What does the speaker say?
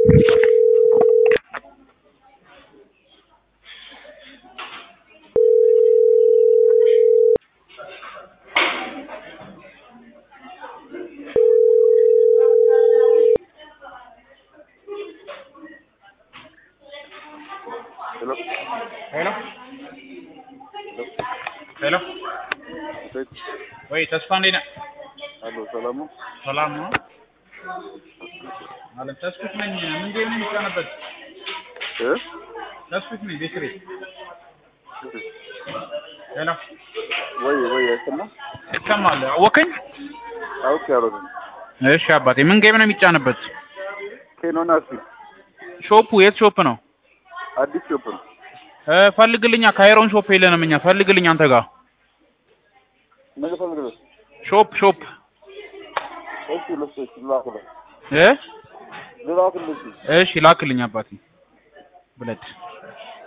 ሄሎ ሄሎ ሄሎ ሴት ወይ ተስፋ እንዴት ነህ? አሎ ሰላም ነው? ሰላም ነው ማለት ተስኩት ነኝ። ምን ጌም ነው የሚጫነበት? እ ተስኩት ነኝ ቤት ቤት ሄሎ ወይ ወይ አይሰማ ይሰማል? አወከኝ? አውቅ ያሮት እሺ አባቴ ምን ጌም ነው የሚጫንበት? ኬኖና እስኪ ሾፑ የት ሾፕ ነው? አዲስ ሾፕ ነው። እ ፈልግልኛ ካይሮን ሾፕ የለንም እኛ ፈልግልኝ አንተ ጋር ነገ ፈልግልህ ሾፕ ሾፕ እሺ ለሱ እሺ ላክልህ እ ልላክልህ እሺ እሺ ላክልኝ አባቴ ብለድ